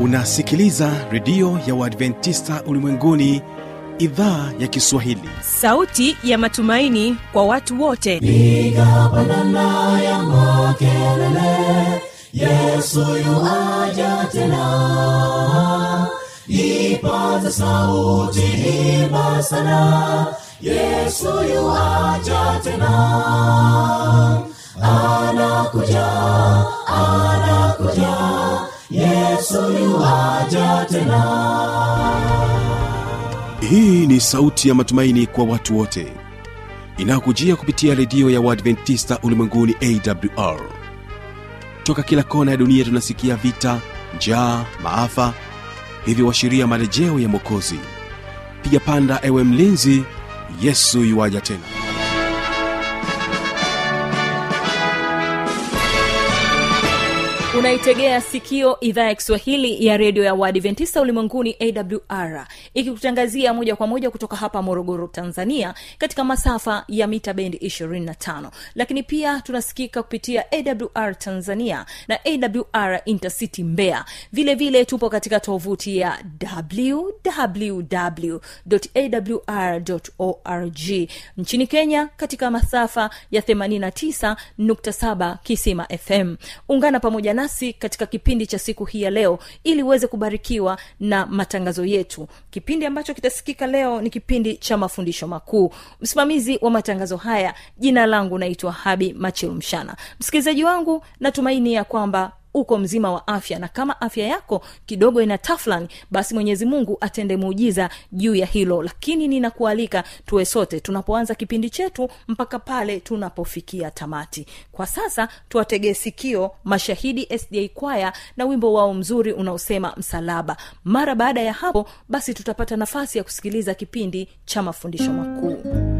unasikiliza redio ya uadventista ulimwenguni idhaa ya kiswahili sauti ya matumaini kwa watu wote piga pandana ya makelele yesu yuaja tena ipaza sauti imba sana yesu yuaja tena anakuja anakuja yesu yuaja tena hii ni sauti ya matumaini kwa watu wote inayokujia kupitia redio ya uadventista ulimwenguni awr toka kila kona ya dunia tunasikia vita njaa maafa hivyo washiria marejeo ya mwokozi piga panda ewe mlinzi yesu yuwaja tena unaitegea sikio idhaa ya kiswahili ya redio ya uadventista ulimwenguni awr ikikutangazia moja kwa moja kutoka hapa morogoro tanzania katika masafa ya mita bendi 25 lakini pia tunasikika kupitia awr tanzania na awr intercity mbeya vile vile tupo katika tovuti ya www.awr.org nchini kenya katika masafa ya 89.7 kisima fm ungana pamoja nasi katika kipindi cha siku hii ya leo ili uweze kubarikiwa na matangazo yetu kipindi ambacho kitasikika leo ni kipindi cha mafundisho makuu msimamizi wa matangazo haya jina langu naitwa habi machilu mshana msikilizaji wangu natumaini ya kwamba uko mzima wa afya na kama afya yako kidogo ina taflan basi mwenyezi mungu atende muujiza juu ya hilo lakini ninakualika tuwe sote tunapoanza kipindi chetu mpaka pale tunapofikia tamati kwa sasa tuwategee sikio mashahidi sda kwaya na wimbo wao mzuri unaosema msalaba mara baada ya hapo basi tutapata nafasi ya kusikiliza kipindi cha mafundisho makuu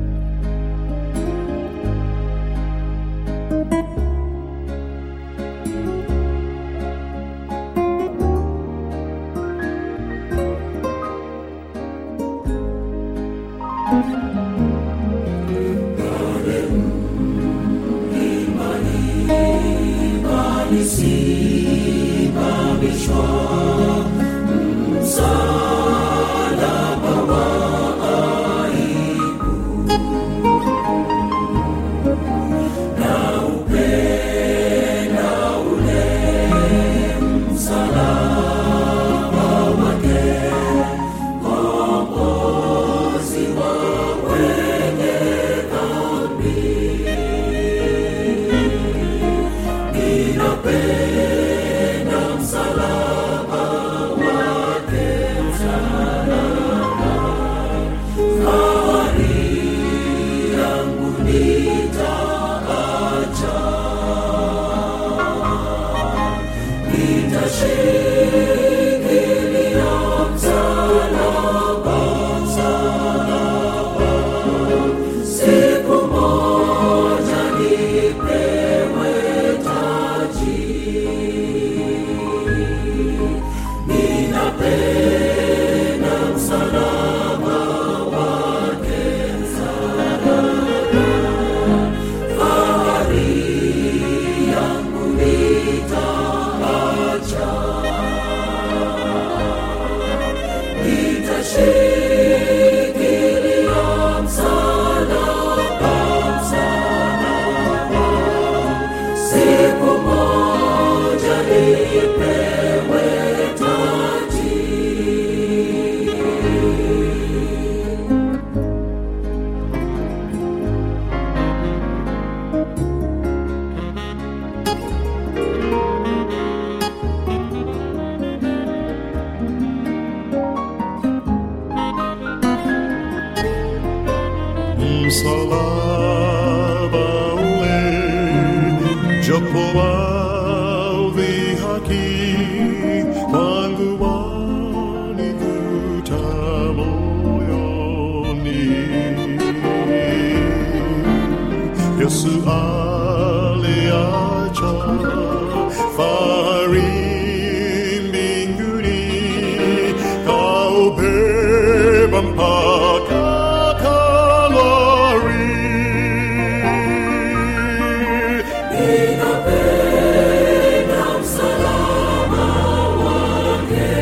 msalaba ule jopo wadhihaki kwangu wanivuta moyoni yesu aliacha fahari mbinguni kaubeba mpaka kalori Ninapenda msalaba wake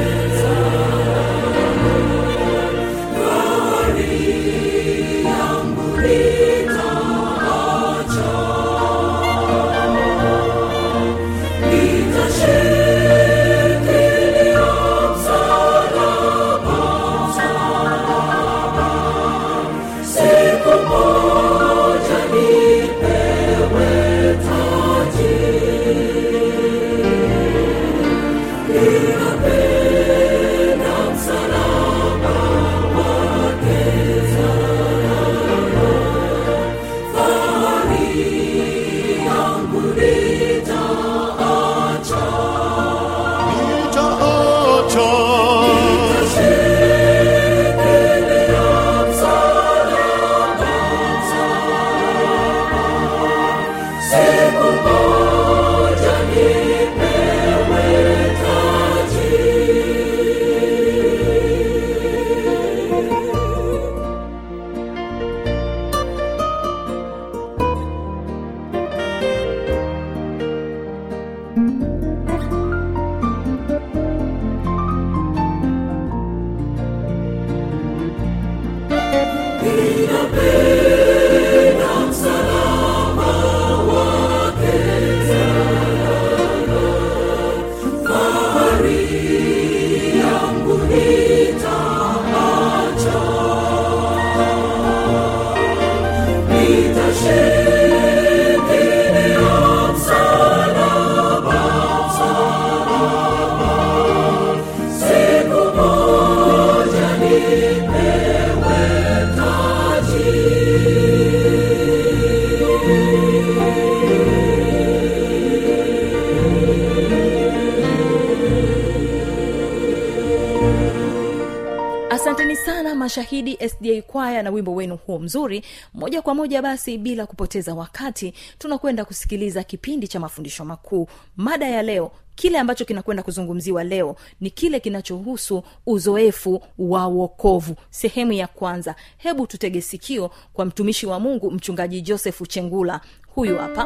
mashahidi sda kwaya na wimbo wenu huo mzuri moja kwa moja basi bila kupoteza wakati tunakwenda kusikiliza kipindi cha mafundisho makuu mada ya leo kile ambacho kinakwenda kuzungumziwa leo ni kile kinachohusu uzoefu wa wokovu sehemu ya kwanza hebu tutege sikio kwa mtumishi wa mungu mchungaji josefu chengula huyu hapa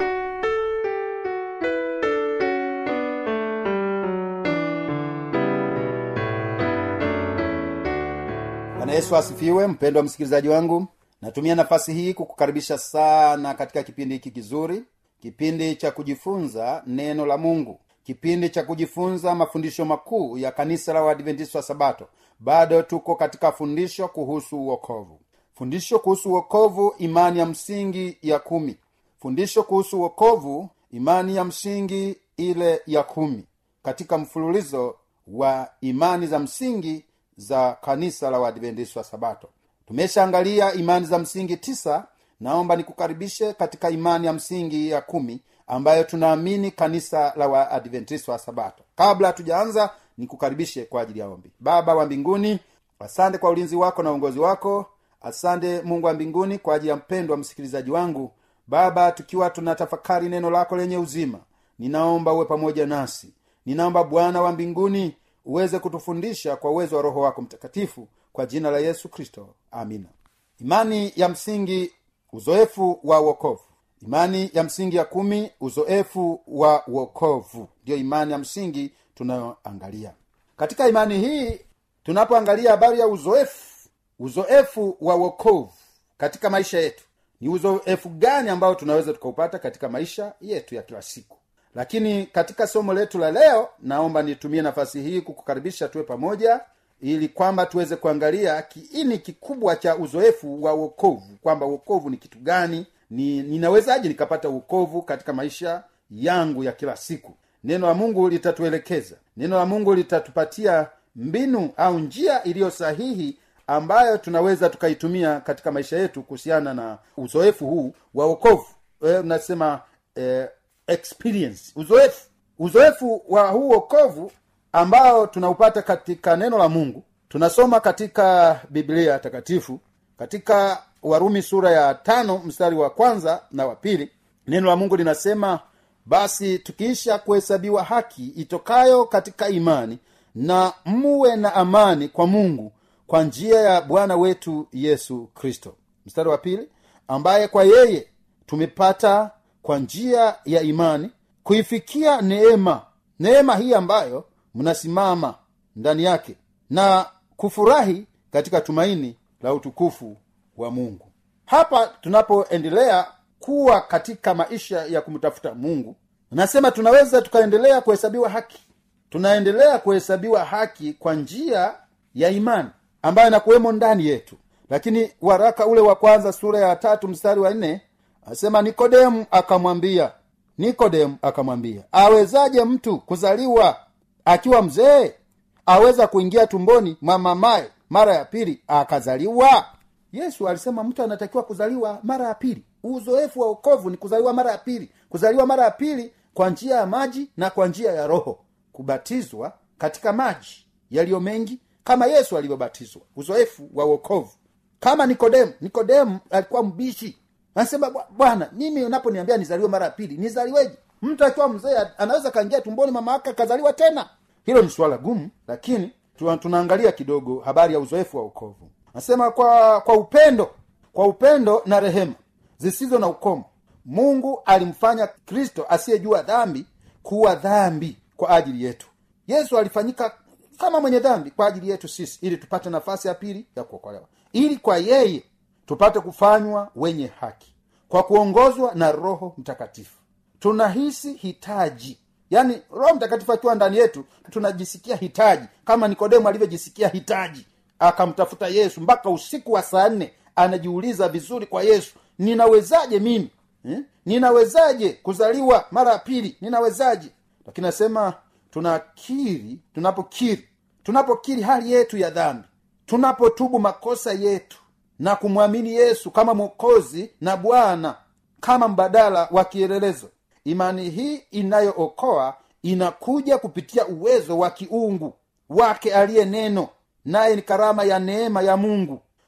bwana yesu asifiwe mpendwa msikilizaji wangu natumia nafasi hii kukukaribisha sana katika kipindi hiki kizuri kipindi cha kujifunza neno la mungu kipindi cha kujifunza mafundisho makuu ya kanisa la uadventista wa sabato bado tuko katika fundisho kuhusu uokovu fundisho kuhusu uokovu imani ya msingi ya kumi fundisho kuhusu uokovu imani ya msingi ile ya kumi katika mfululizo wa imani za msingi za kanisa la uadventista wa sabato tumeshaangalia imani za msingi tisa naomba nikukaribishe katika imani ya msingi ya kumi ambayo tunaamini kanisa la waadventista wa sabato kabla hatujaanza nikukaribishe kwa ajili ya ombi baba wa mbinguni asante kwa ulinzi wako na uongozi wako asante mungu wa mbinguni kwa ajili ya mpendo wa msikilizaji wangu baba tukiwa tunatafakari neno lako lenye uzima ninaomba uwe pamoja nasi ninaomba bwana wa mbinguni uweze kutufundisha kwa uwezo wa roho wako mtakatifu kwa jina la yesu kristo amina imani ya msingi uzoefu wa uokovu imani ya msingi ya kumi uzoefu wa uokovu ndiyo imani ya msingi tunayoangalia katika imani hii tunapoangalia habari ya uzoefu uzoefu wa uokovu katika maisha yetu ni uzoefu gani ambao tunaweza tukaupata katika maisha yetu ya kila siku lakini katika somo letu la leo naomba nitumie nafasi hii kukukaribisha tuwe pamoja ili kwamba tuweze kuangalia kiini kikubwa cha uzoefu wa uokovu kwamba uokovu ni kitu gani ni ninawezaje nikapata uokovu katika maisha yangu ya kila siku neno la mungu litatuelekeza neno la mungu litatupatia mbinu au njia iliyo sahihi ambayo tunaweza tukaitumia katika maisha yetu kuhusiana na uzoefu huu wa uokovu e, unasema e, experience uzoefu uzoefu wa huu uokovu ambao tunaupata katika neno la mungu tunasoma katika biblia takatifu katika warumi sura ya tano mstari wa kwanza na wa pili neno la mungu linasema basi tukiisha kuhesabiwa haki itokayo katika imani na muwe na amani kwa mungu kwa njia ya bwana wetu yesu kristo mstari wa pili ambaye kwa yeye tumepata kwa njia ya imani kuifikia neema neema hii ambayo mnasimama ndani yake na kufurahi katika tumaini la utukufu wa mungu hapa tunapoendelea kuwa katika maisha ya kumtafuta mungu nasema tunaweza tukaendelea kuhesabiwa haki tunaendelea kuhesabiwa haki kwa njia ya imani ambayo inakuwemo ndani yetu lakini waraka ule wa kwanza sura ya tatu mstari wa nne asema nikodemu akamwambia nikodemu akamwambia awezaje mtu kuzaliwa akiwa mzee aweza kuingia tumboni mwa mamaye mara ya pili akazaliwa yesu alisema mtu anatakiwa kuzaliwa mara ya pili uzoefu wa ukovu ni kuzaliwa mara ya pili kuzaliwa mara ya pili kwa njia ya maji na kwa njia ya roho kubatizwa katika maji yaliyo mengi kama yesu alivyobatizwa uzoefu wa uokovu kama nikodemu nikodemu alikuwa mbishi anasema bwana mimi unaponiambia nizaliwe mara ya pili nizaliweje mtu akiwa mzee anaweza kaingia tumboni mama yake akazaliwa tena hilo ni suala gumu lakini tuna, tunaangalia kidogo habari ya uzoefu wa ukovu anasema kwa kwa upendo kwa upendo na rehema zisizo na ukomo mungu alimfanya kristo asiyejua dhambi kuwa dhambi kwa ajili yetu yesu alifanyika kama mwenye dhambi kwa ajili yetu sisi ili tupate nafasi ya pili ya kuokolewa ili kwa yeye tupate kufanywa wenye haki kwa kuongozwa na roho mtakatifu tunahisi hitaji yaani roho mtakatifu akiwa ndani yetu tunajisikia hitaji kama nikodemu alivyojisikia hitaji akamtafuta yesu mpaka usiku wa saa nne anajiuliza vizuri kwa yesu ninawezaje mimi eh? ninawezaje kuzaliwa mara ya pili ninawezaje lakini nasema tunakiri tunapokiri tunapokiri hali yetu ya dhambi tunapotubu makosa yetu na kumwamini yesu kama mwokozi na bwana kama mbadala wa kielelezo imani hii inayookoa inakuja kupitia uwezo wa kiungu wake aliye neno naye ni karama ya neema ya mungu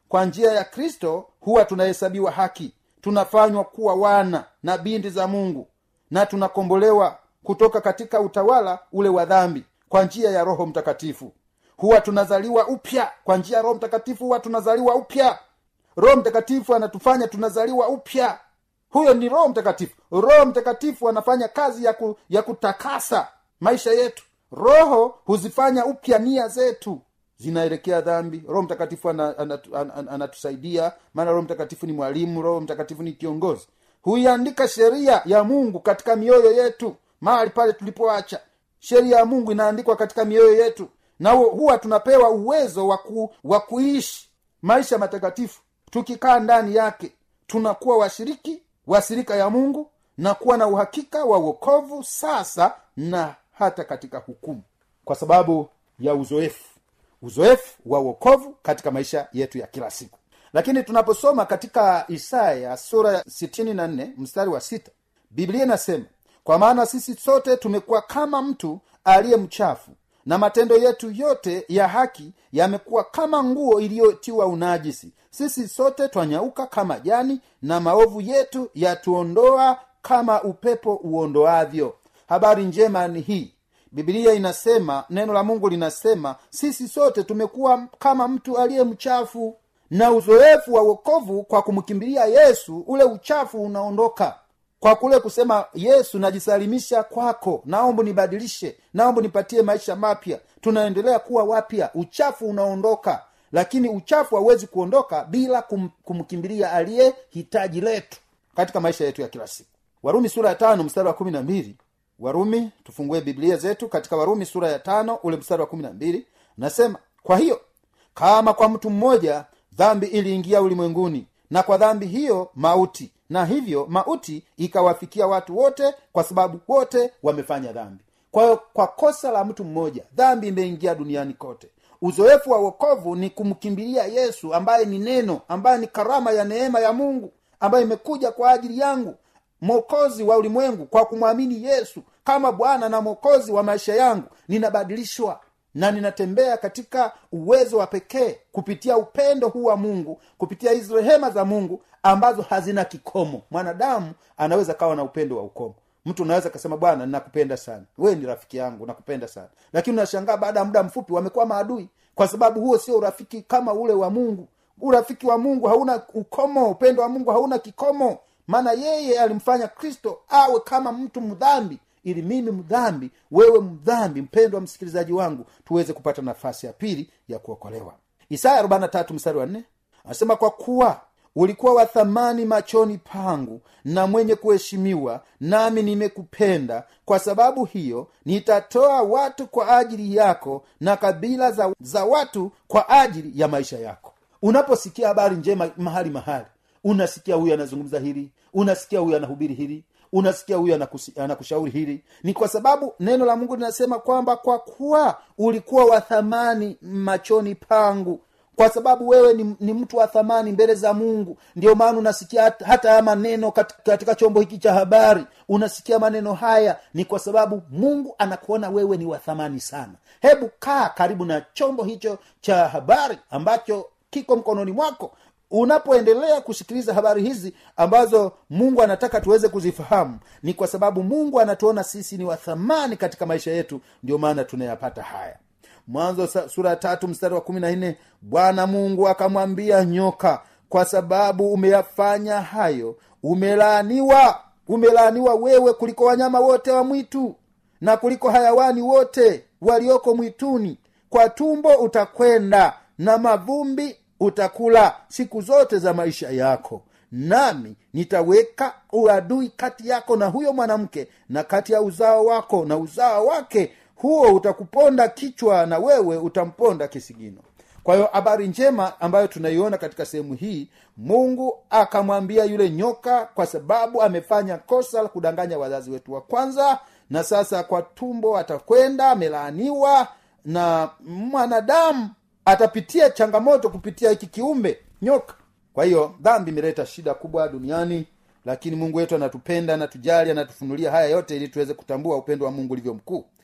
kwa njia ya kristo huwa tunahesabiwa haki tunafanywa kuwa wana na binti za mungu na tunakombolewa kutoka katika utawala ule wa dhambi kwa njia ya roho mtakatifu huwa tunazaliwa upya kwa njia ya roho mtakatifu huwa tunazaliwa upya roho mtakatifu anatufanya tunazaliwa upya huyo ni roho mtakatifu roho mtakatifu anafanya kazi ya, ku, ya kutakasa maisha yetu roho huzifanya upya nia zetu zinaelekea dhambi roho mtakatifu anatusaidia ana, ana, ana, anatusaidia maana roho mtakatifu ni mwalimu roho mtakatifu ni kiongozi huiandika sheria ya mungu katika mioyo yetu mahali pale tulipoacha sheria ya mungu inaandikwa katika mioyo yetu na hu- huwa tunapewa uwezo wa ku- wa kuishi maisha matakatifu tukikaa ndani yake tunakuwa washiriki wa sirika ya mungu na kuwa na uhakika wa uokovu sasa na hata katika hukumu kwa sababu ya uzoefu uzoefu wa uokovu katika maisha yetu ya kila siku lakini tunaposoma katika isaya sura ya 64 mstari wa sita biblia inasema kwa maana sisi sote tumekuwa kama mtu aliye mchafu na matendo yetu yote ya haki yamekuwa kama nguo iliyotiwa unajisi sisi sote twanyauka kama jani na maovu yetu yatuondoa kama upepo uondoavyo habari njema ni hii bibilia inasema neno la mungu linasema sisi sote tumekuwa kama mtu aliye mchafu na uzoefu wa uokovu kwa kumkimbilia yesu ule uchafu unaondoka kwa kule kusema yesu najisalimisha kwako naomba nibadilishe naomba nipatie maisha mapya tunaendelea kuwa wapya uchafu unaondoka lakini uchafu hauwezi kuondoka bila kum, kumkimbilia aliye hitaji letu katika maisha yetu ya kila siku warumi sura ya tano mstari wa kumi na mbili warumi tufungue biblia zetu katika warumi sura ya tano ule mstari wa kumi na mbili nasema kwa hiyo kama kwa mtu mmoja dhambi iliingia ulimwenguni na kwa dhambi hiyo mauti na hivyo mauti ikawafikia watu wote kwa sababu wote wamefanya dhambi kwa hiyo kwa kosa la mtu mmoja dhambi imeingia duniani kote uzoefu wa wokovu ni kumkimbilia yesu ambaye ni neno ambaye ni karama ya neema ya mungu ambayo imekuja kwa ajili yangu mwokozi wa ulimwengu kwa kumwamini yesu kama bwana na mwokozi wa maisha yangu ninabadilishwa na ninatembea katika uwezo wa pekee kupitia upendo huu wa mungu kupitia hizi rehema za mungu ambazo hazina kikomo mwanadamu anaweza kawa na upendo wa ukomo mtu unaweza kasema bwana ninakupenda sana wewe ni rafiki yangu nakupenda sana lakini unashangaa baada ya muda mfupi wamekuwa maadui kwa sababu huo sio urafiki kama ule wa mungu urafiki wa mungu hauna ukomo upendo wa mungu hauna kikomo maana yeye alimfanya kristo awe kama mtu mdhambi ili mimi mdhambi wewe mdhambi mpendwa msikilizaji wangu tuweze kupata nafasi ya pili ya kuokolewa isaya 43 mstari wa 4 anasema kwa kuwa ulikuwa wa thamani machoni pangu na mwenye kuheshimiwa nami nimekupenda kwa sababu hiyo nitatoa watu kwa ajili yako na kabila za, za watu kwa ajili ya maisha yako unaposikia habari njema mahali mahali unasikia huyu anazungumza hili unasikia huyu anahubiri hili unasikia huyu anakusi- anakushauri hili ni kwa sababu neno la mungu linasema kwamba kwa kuwa ulikuwa wa thamani machoni pangu kwa sababu wewe ni, ni mtu wa thamani mbele za mungu ndio maana unasikia hata, hata haya maneno katika, katika chombo hiki cha habari unasikia maneno haya ni kwa sababu mungu anakuona wewe ni wa thamani sana hebu kaa karibu na chombo hicho cha habari ambacho kiko mkononi mwako unapoendelea kusikiliza habari hizi ambazo mungu anataka tuweze kuzifahamu ni kwa sababu mungu anatuona sisi ni wa thamani katika maisha yetu ndio maana tunayapata haya mwanzo sa- sura ya tatu mstari wa kumi na nne bwana mungu akamwambia nyoka kwa sababu umeyafanya hayo umelaaniwa umelaaniwa wewe kuliko wanyama wote wa mwitu na kuliko hayawani wote walioko mwituni kwa tumbo utakwenda na mavumbi utakula siku zote za maisha yako nami nitaweka uadui kati yako na huyo mwanamke na kati ya uzao wako na uzao wake huo utakuponda kichwa na wewe utamponda kisigino kwa hiyo habari njema ambayo tunaiona katika sehemu hii mungu akamwambia yule nyoka kwa sababu amefanya kosa la kudanganya wazazi wetu wa kwanza na sasa kwa tumbo atakwenda amelaaniwa na mwanadamu atapitia changamoto kupitia hiki kiumbe nyoka kwa hiyo dhambi imeleta shida kubwa duniani lakini mungu wetu anatupenda anatujali anatufunulia haya yote ili tuweze kutambua upendo wa mungu ulivyo mkuu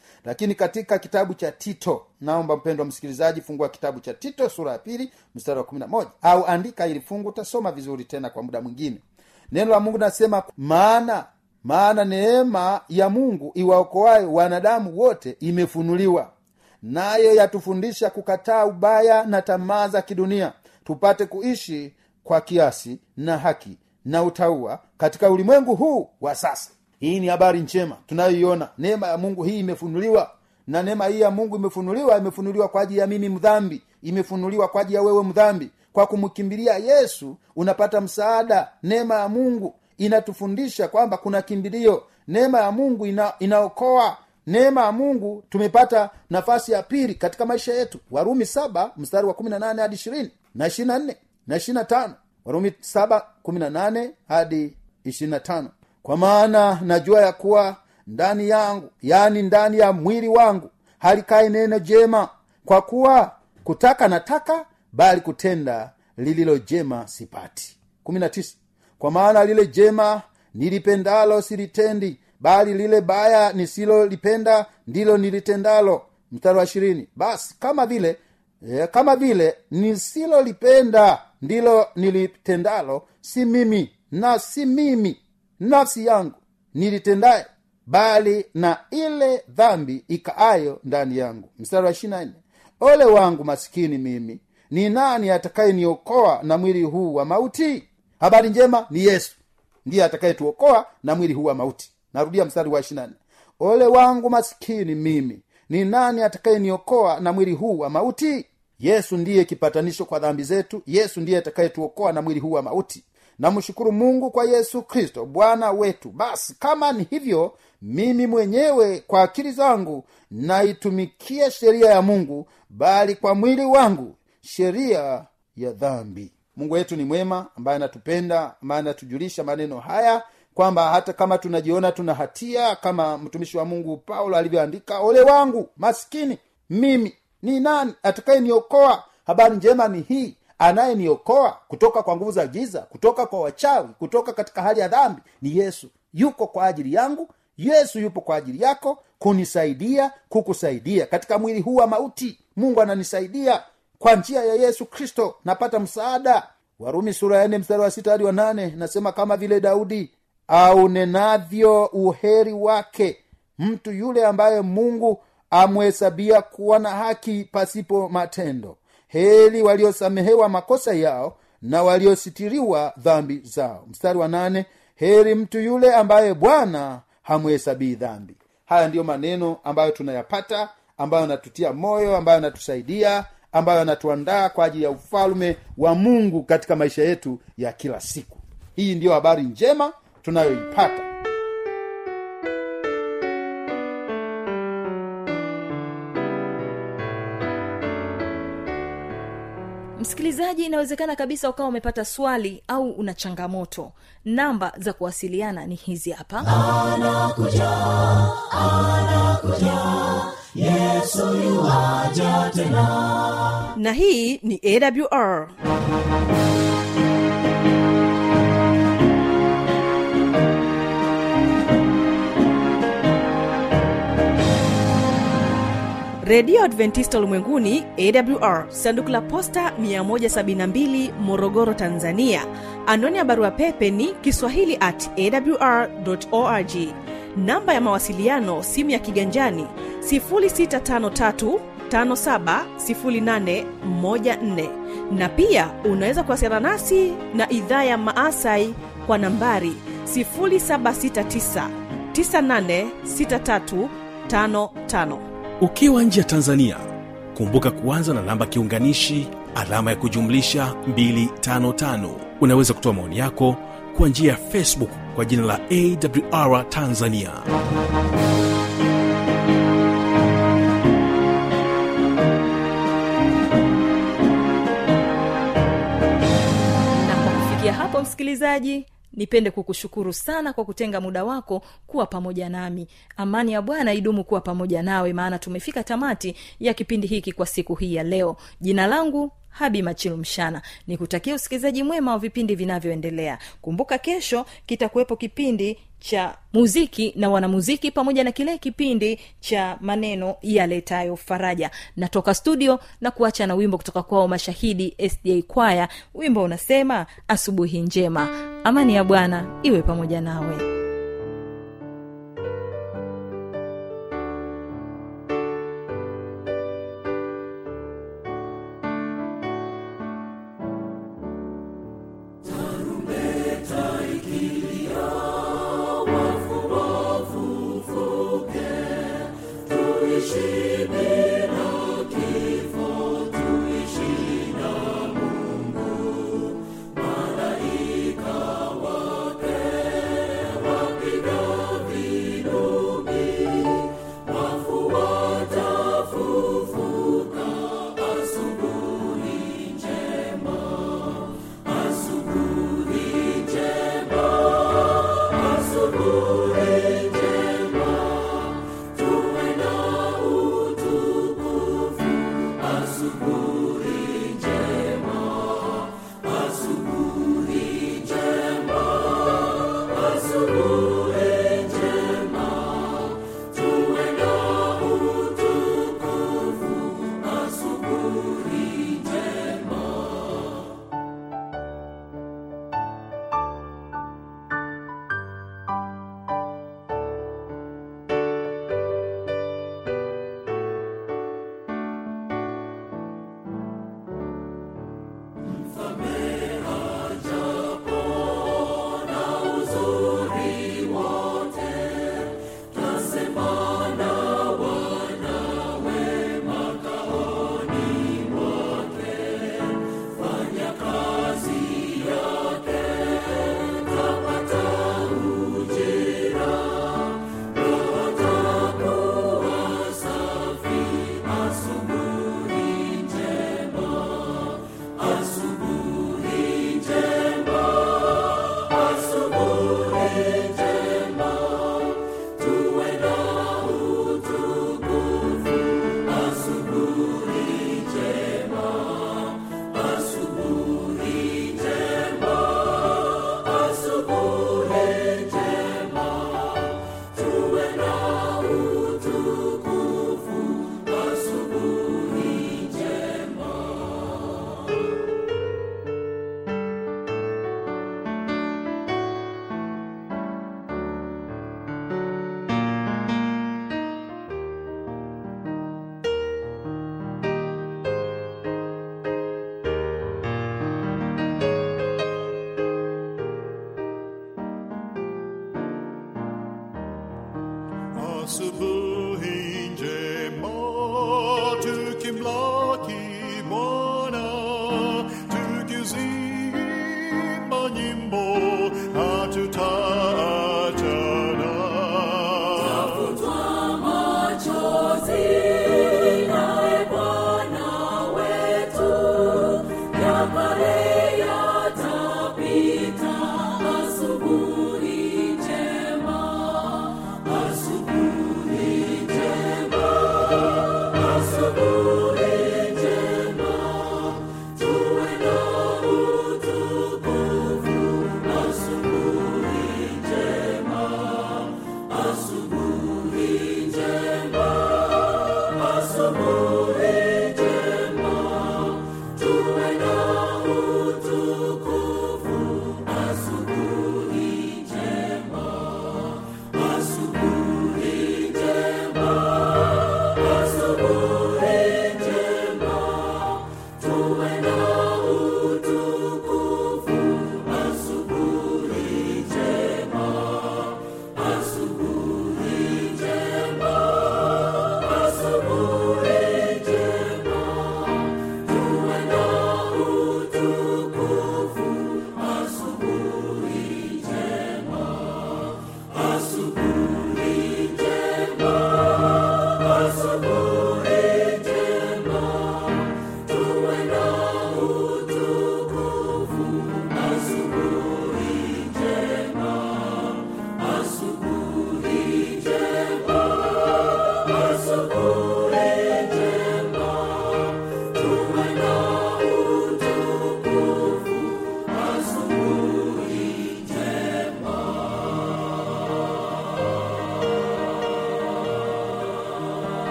lakini katika kitabu cha tito naomba mpendwa msikilizaji fungua kitabu cha tito sura ya pili mstari wa kumi na moja au andika ili fungu utasoma vizuri tena kwa muda mwingine neno la mungu nasema maana maana neema ya mungu iwaokoaye wanadamu wote imefunuliwa nayo yatufundisha kukataa ubaya na tamaa za kidunia tupate kuishi kwa kiasi na haki na utaua katika ulimwengu huu wa sasa hii ni habari njema tunayoiona neema ya mungu hii imefunuliwa na neema hii ya mungu imefunuliwa imefunuliwa kwa ajili ya mimi mdhambi imefunuliwa kwa ajili ya wewe mdhambi kwa kumkimbilia yesu unapata msaada neema ya mungu inatufundisha kwamba kuna kimbilio neema ya mungu ina, inaokoa neema ya mungu tumepata nafasi ya pili katika maisha yetu warumi saba mstari wa kumi na nane hadi ishirini na ishiri na nne na ishiri na tano warumi saba kumi na nane hadi ishiri na tano kwa maana najua ya kuwa ndani yangu yaani ndani ya mwili wangu halikai neno jema kwa kuwa kutaka nataka bali kutenda lililo jema sipati kumi na tisa kwa maana lile jema nilipendalo silitendi bali lile baya nisilolipenda ndilo nilitendalo mstari wa ishirini basi kama vile e, kama vile nisilolipenda ndilo nilitendalo si mimi na si mimi nafsi yangu nilitendaye bali na ile dhambi ikaayo ndani yangu mstari wa ishirina nne ole wangu masikini mimi ni nani atakayeniokoa na mwili huu wa mauti habari njema ni yesu ndiye atakayetuokoa na mwili huu wa mauti narudia mstari wa ishirina nne ole wangu masikini mimi ni nani atakayeniokoa na mwili huu wa mauti yesu ndiye kipatanisho kwa dhambi zetu yesu ndiye atakayetuokoa na mwili huu wa mauti namshukuru mungu kwa yesu kristo bwana wetu basi kama ni hivyo mimi mwenyewe kwa akili zangu naitumikia sheria ya mungu bali kwa mwili wangu sheria ya dhambi mungu wetu ni mwema ambaye anatupenda ambaye anatujulisha maneno haya kwamba hata kama tunajiona tuna hatia kama mtumishi wa mungu paulo alivyoandika ole wangu maskini mimi ni nani atakayeniokoa habari njema ni hii anayeniokoa kutoka kwa nguvu za giza kutoka kwa wachawi kutoka katika hali ya dhambi ni yesu yuko kwa ajili yangu yesu yupo kwa ajili yako kunisaidia kukusaidia katika mwili huu wa mauti mungu ananisaidia kwa njia ya yesu kristo napata msaada warumi sura ya nne mstari wa sita hadi wa nane nasema kama vile daudi aunenavyo uheri wake mtu yule ambaye mungu amhesabia kuwa na haki pasipo matendo heli waliosamehewa makosa yao na waliositiriwa dhambi zao mstari wa nane heri mtu yule ambaye bwana hamhesabii dhambi haya ndiyo maneno ambayo tunayapata ambayo yanatutia moyo ambayo yanatusaidia ambayo yanatuandaa kwa ajili ya ufalume wa mungu katika maisha yetu ya kila siku hii ndiyo habari njema tunayoipata msikilizaji inawezekana kabisa ukawa umepata swali au una changamoto namba za kuwasiliana ni hizi hapa yesu yuwaja tena na hii ni awr redio adventista ulimwenguni awr sanduku la posta 172 morogoro tanzania anwani ya barua pepe ni kiswahili at awr org namba ya mawasiliano simu ya kiganjani 653 570814 na pia unaweza kuwasiliana nasi na idhaa ya maasai kwa nambari 769 986355 ukiwa nje ya tanzania kumbuka kuanza na namba kiunganishi alama ya kujumlisha 255 unaweza kutoa maoni yako kwa njia ya facebook kwa jina la awr tanzania na kwa kufikia hapo msikilizaji nipende kukushukuru sana kwa kutenga muda wako kuwa pamoja nami amani ya bwana idumu kuwa pamoja nawe maana tumefika tamati ya kipindi hiki kwa siku hii ya leo jina langu habi machilu mshana ni kutakia usikilizaji mwema wa vipindi vinavyoendelea kumbuka kesho kitakuwepo kipindi cha muziki na wanamuziki pamoja na kile kipindi cha maneno yaletayo faraja natoka studio na kuacha na wimbo kutoka kwao mashahidi sda kwaya wimbo unasema asubuhi njema amani ya bwana iwe pamoja nawe asubuhi njema tukimlaki Bwana tukizimba nyimbo hatutaachana. Asubuhi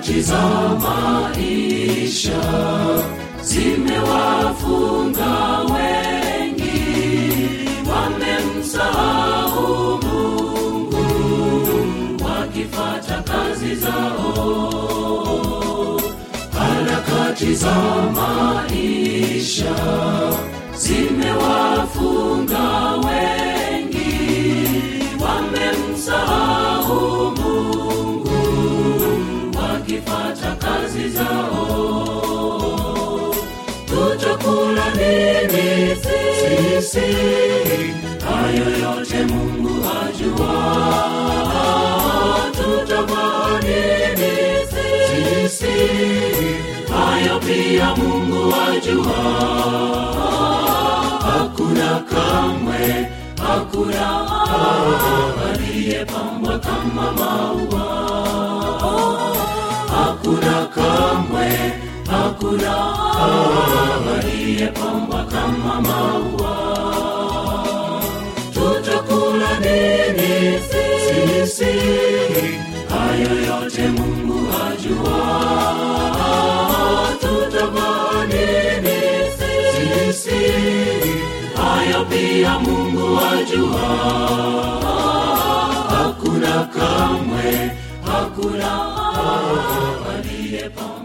harakati za maisha zimewafunga wengi wamemsahau mungu wakifata kazi zao harakati za maisha zimewafunga wengi wamemsahau mungu wakifata kazi zao tutakula nini sisi hayo yote mungu ajua tutavaa nini sisi hayo pia mungu ajua hakuna kamwe hakuna aliyepambwa kama maua hakuna kamwe hakuna aliyepambwa kama maua tutakula nini sisi hayo yote mungu ajua tutavaa nini sisi hayo pia mungu ajua hakuna kamwe hakuna aliyepambwa